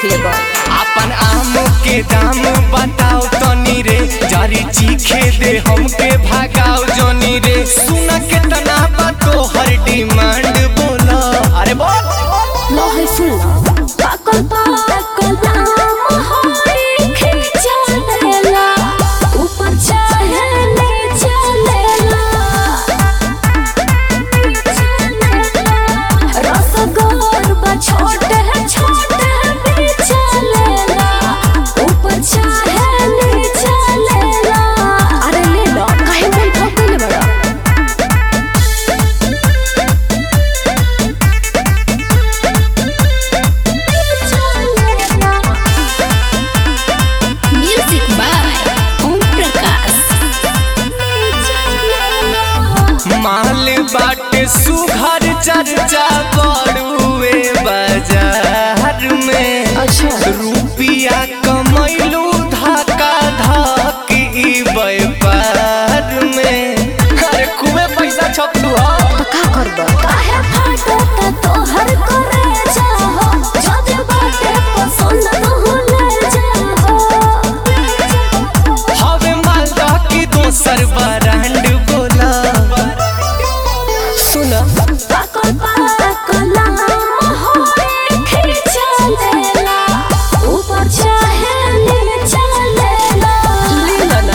देख लेबो अपन आम के दाम बताओ तनी रे जारी चीखे दे हमके भागाओ जनी रे सुना केतना बा तोहर डिमांड बोला अरे बोल लो है सुन लो पाकल पाकल आम होई खींचा लेला ऊपर चाहे नीचे लेला रसगोर बा छोटे छोटे बीचा लेला ऊपर चाहे नीचे लेला अरे ले लो काहे मन ठोकले बड़ा म्यूजिक बाय ओम प्रकाश माल बाटे सुघर चर्चा बड़ुए बाजार में अच्छा रुपिया कमैलू धक्का धक ई व्यापार में अरे खूबे पैसा छपलू हा तो का करबो काहे फाटता तोहर करे जाहो जदे बाटे पसंद न होले जाहो हवे मालदा की दोसर ब्रांड बोला सुन पाकल पाकल आम होई खींचा लेला ऊपर चाहे नीचे लेला लेला ना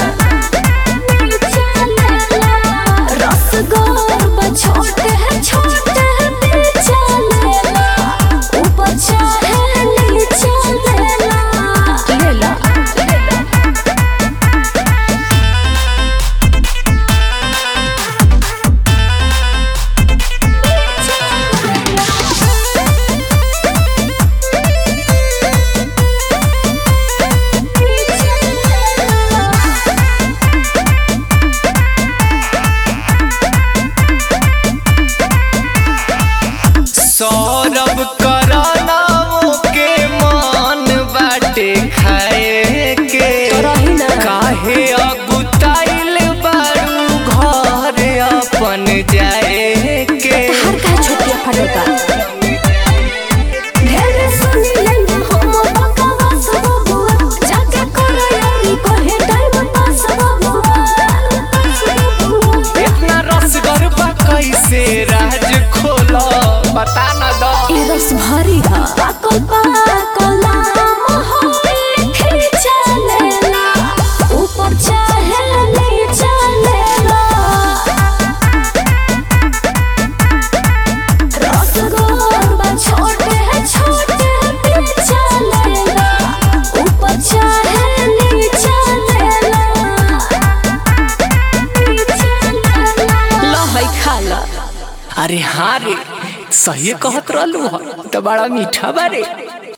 रसगोर बा छोटे छोटे बीचा लेला ऊपर चाहे नीचे लेला लेला सौरभ करानाओ के मान बाटे खाए के रही ना। काहे अगुताइल बारू घर अपन जाए के हर का छोटिया फटेगा ढेर सुनी लेंगे हम बकवास बबुआ जाके करो यारी कहे टाइम पास बबुआ इतना रसगर बा कैसे राज खोला बता न दो ई रस भरी हा पाकल पाकल आम होई खींचा लेला ऊपर चाहे नीचे लेला रसगोर बा छोटे छोटे बीचा लेला ऊपर चाहे नीचे लेला लो है खा ला अरे हाँ रे सही कहत रहलू ह तो बड़ा मीठा बारे